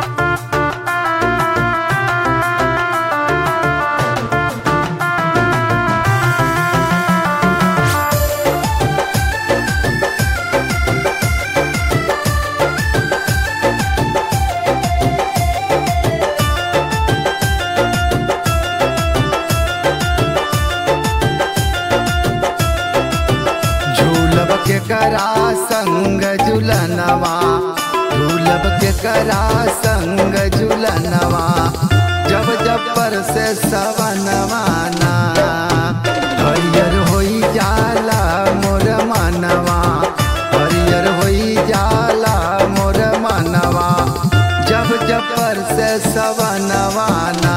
झूलब के करा संग झुलनवा झूलब के करा संग झुलनवा जब जब पर से सवनवाना हरियर होई जाला मोर मनवा हरियर होई जाला मोर मनवा जब जब पर से सवनवाना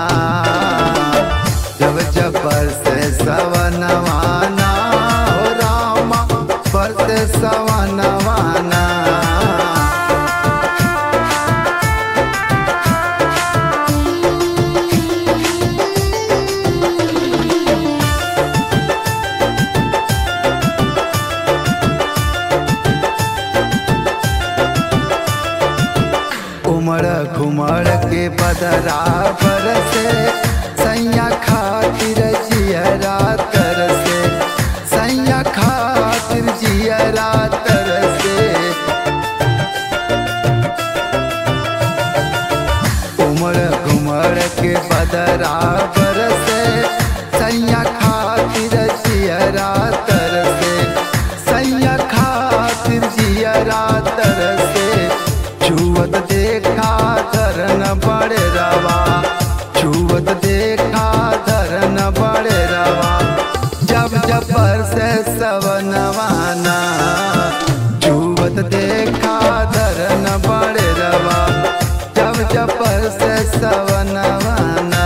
जब जब पर से सवनवाना हो रामा पर से सवनवाना उमड़ घुमड़ के बदरा बरसे सैया खातिर जियरा तरसे सैया खातिर जियरा तरसे उमड़ घुमड़ के बदरा बरसे सैया खातिर जियरा तरसे सैया खातिर जियरा तरसे छुवत देखा धरन बड़े रवा छुवत देखा धरन बड़े रवा जब जब पर से सवनवाना छुवत देखा धरन बड़े रवा जब जब पर से सवनवाना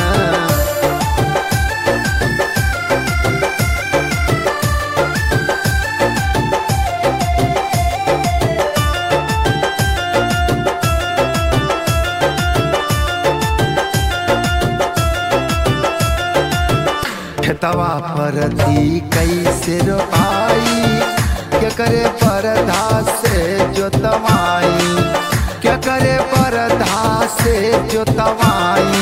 खेतवा पर दी कैसे रोपाई के करे परधा से जोतवाई के करे परधा से जोतवाई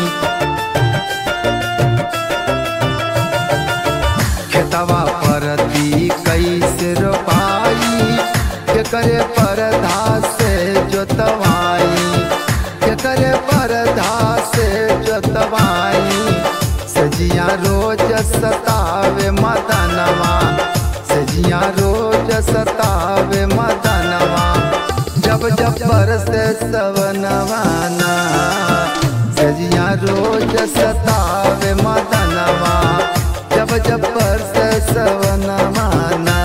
खेतवा पर दी कैसे रोपाई के करे परधा से जोतवाई के करे परधा से जोतवाई सजिया रोज सतावे मदनवा सजिया रोज सतावे मदनवा जब जब बरसे सवनवाना सजिया रोज सतावे मदनवा जब जब बरसे सवनवाना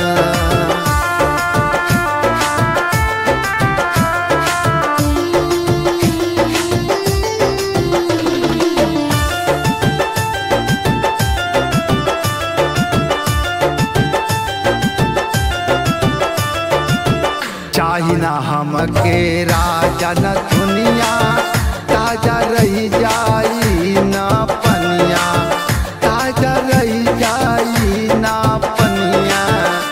चाही ना हमके राजा न दुनिया ताजा रही जाई ना पनिया ताजा रही जाई ना पनिया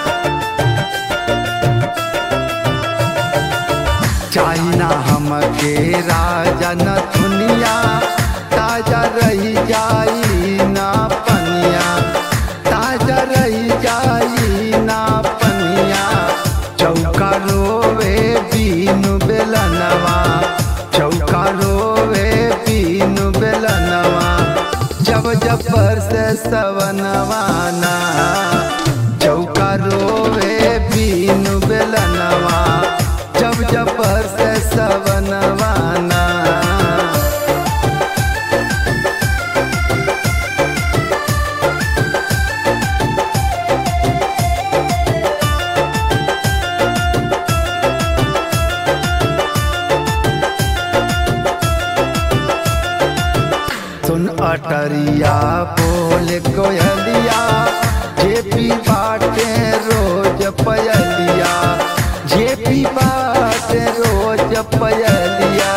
चाही ना हमके राजा न दुनिया ताजा रही जाई ना पनिया ताजा रही जाई ना पनिया चौका रोवे बीनु बेलनवा चौका रोवे बीनु बेलनवा जब जब बरसे सवनवाना चौका रोवे बीनु बेलनवा जब जब बरसे सवनवाना सुन अटरिया बोल कोयलिया जे पी बाटे रोज पयलिया जे पी बाटे रोज पयलिया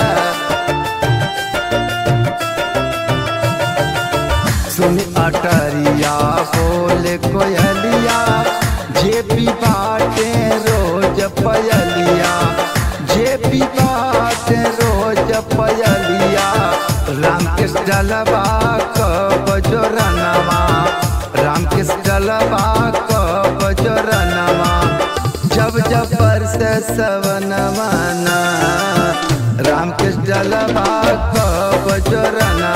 सुन अटरिया बोल कोयलिया जे पी बाटे रोज पयलिया जे पी बाटे रोज पूज पयलिया राम कृष्ण जलवा कब जोरनवा राम कृष्ण जलवा कब जोरनवा जब जब बरस सवनवाना राम कृष्ण जलवा कब जोरनवा